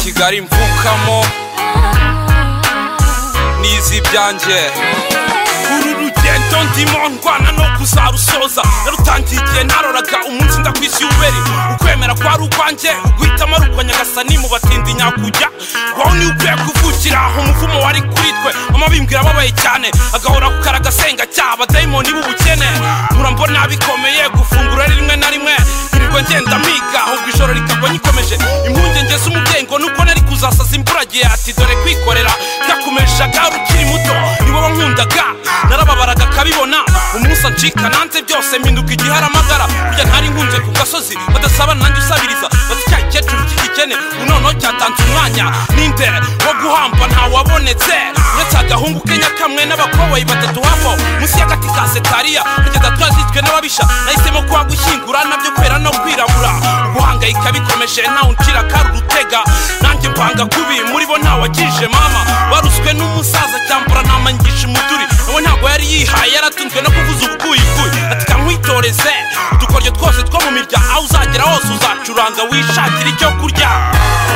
kigali mvukamo n'iz'ibyanjye uru rugendo ndimo ndwana no kuzarusoza narutangiye igihe naroraga umunsi ndakwisi uberi ukwemera kwari ukwanjye uguhitamo ari ukwa nyagasani mu batindi nyakujya wowe niwe ukwiye kuvukira aho umuvumo wari kuri twe amabimbwira ababaye cyane agahora ku karagasenga cyaha abadayimoni b'ubukene murambona bikomeye gufungura rimwe na rimwe nkirirwa ngenda miga ahubwo ijoro rikagwa nyikomeje impungenge z'umugengo nuko nari kuzasaza imburagihe ati dore kwikorera byakumejaga ukiri muto nibo bankundaga narababaraga akabibona umunsi ancika nanze byose mpinduka igiharamagara burya ntari nkunze ku gasozi badasaba nanjye usabiriza bati cya gikecuru cy'igikene noneho cyatanze umwanya ninde wo guhamba ntawabonetse uretse agahungu kenya kamwe n'abakoboyi batatu havo munsi y'agati ka setariya kugeza twazitswe n'ababisha nahisemo kuba gushyingura nabyo kwera no kwirabura guhangayika bikomeje ntawe uncira kari urutega nanjye mpanga kubi muri bo ntawagije mama baruswe n'umusaza cyambura namangisha umuduri nawe ntabwo yari yihaye yaratunzwe no kuvuza ubuguyiguyi ati kamwitoreze udukoryo twose two mu mirya aho uzagera hose uzacuranga wishakira icyo kurya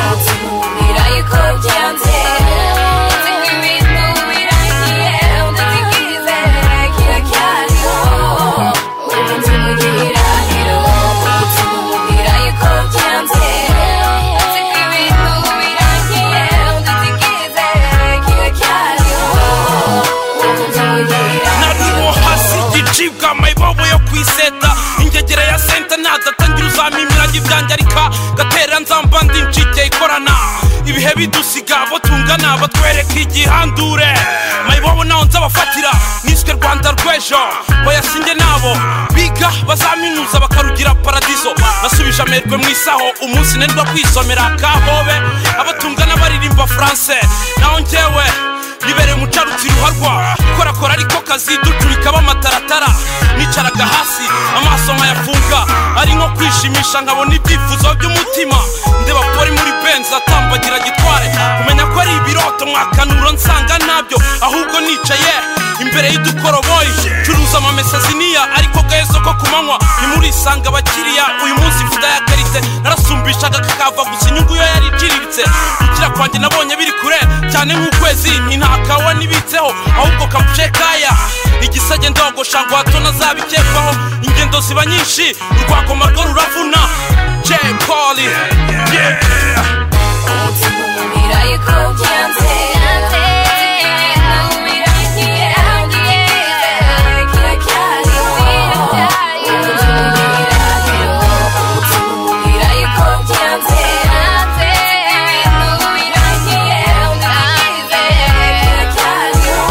Umutumira yuko byanze Nzi ko ibintu birangiye Ndatigizere kira cyariho Ubu tumugirira hero Umutumira yuko byanze Nzi ko ibintu birangiye Ndatigizere kira cyariho Ubu tumugirira narimo hasi igicibwa amayibobo yo ku iseta ingegera ya senta nadatangira uzamimira ibyanjye arika gatera nzamba ndi ncike ikorana ibihe bidusiga abo tungana batwereka igihandure mayibobo naho nzabafatira niswe rwanda rw'ejo bayasinge nabo biga bazaminuza bakarugira paradizo nasubije amerwe mu isaho umunsi nendwa kwisomera kahobe abo tungana baririmba france naho njyewe bibere mucarutsi ruharwa korakora ariko kazi ducurika b'amataratara nicaraga hasi amaso nkayafunga ari nko kwishimisha nkabona ibyifuzo by'umutima ndeba pori muri benzi atambagira gitware kumenya ko ari ibiroto mwakanuro nsanga nabyo ahubwo nicaye imbere y'udukoroboyi curuza amamesaziniya ariko gahezo ko ku manywa ntimurisanga abakiriya uyu munsi mfite aya karite narasumbishaga kakava gusa inyungu yo yari iciriritse gukira kwanjye nabonye biri kure cyane nk'ukwezi nti nta kawa nibitseho ahubwo kavuje kaya igisage ndogosha ngo hato nazabikekwaho ingendo ziba nyinshi urwakoma rwo ruravuna j poli yeah. Umutumira yuko byanze Nzi ko ibintu birangiye Ndatigizere kira cyariho Ubu tumugirira hero Umutumira yuko byanze Nzi ko ibintu birangiye Ndatigizere kira cyariho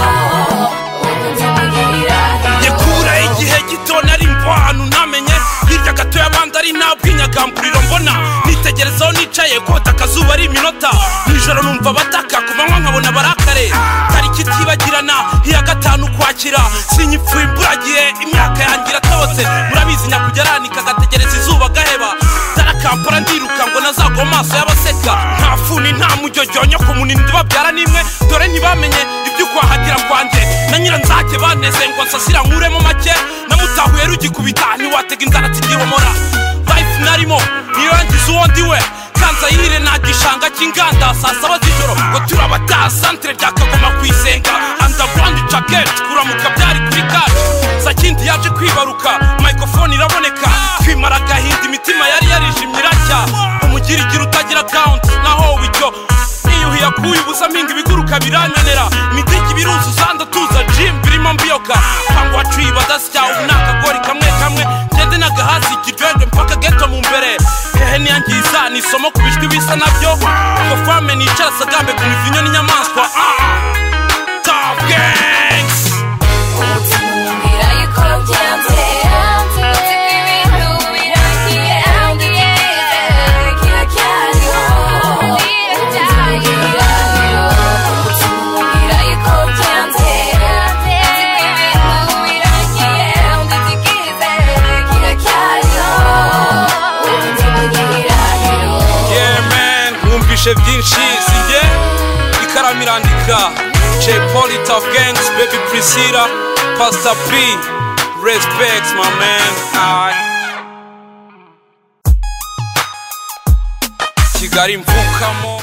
Ubu tumugirira hero nyekura igihe gito nari mva ahantu ntamenye hirya gato y'abandi ari nta bw'inyagamburiro mbona nitegerezaho nicaye kota akazuba ari iminota nijoro numva bataka ku manywa nkabona barakare tariki itibagirana iya gatanu ukwakira sinyipfuye imburagihe imyaka yanjye iratobotse murabizi nyakugeranika agategereza izuba gaheba darakampara ndiruka ngo nazagwa mu maso y'abaseka nta funi nta mujyojyonyo ku munini babyara n'imwe dore ntibamenye ibyo ukwahagira kwanjye na nyiranzake baneze ngo nsasira nkuremo make namutahuye rugikubita ntiwatega inzara tigihomora life narimo nirangiza uwo ndiwe kanzayire nta gishanga cy'inganda saa saba z'ijoro ngo turabataha santere byakagoma ku isenga andagwandi caketi kuramuka byari kuri kacu sakindi yaje kwibaruka microphone iraboneka twimara agahinda imitima yari yarijimye iracya umugira igira utagira account naho wicyo niyuhiye akuye ubusa mpinga ibiguruka birananera imitiki biruzi usanda tuza jim birimo mbiyoka cyangwa wacuye badasya ubu ni akagori kamwe kamwe ngende n'agahasi ikijwejwe mpaka geto mu mbere hehe niyangiza ni isomo ku bijwi bisa nabyo ngo fame nicara sagambe ku mivinyo n'inyamaswa ah, top gangs Umutumira yuko byanze Nzi ko ibintu birangiye Ndatigizere kira cyariho Ubu tumugirira hero Umutumira yuko byanze Nzi ko ibintu birangiye Ndatigizere kira cyariho Ubu tumugirira hero yemen mwumvishe byinshi sinjye ikaramu irandika jay poli tough gangs baby priscilla pastor p respect my man I... kigali mvukamo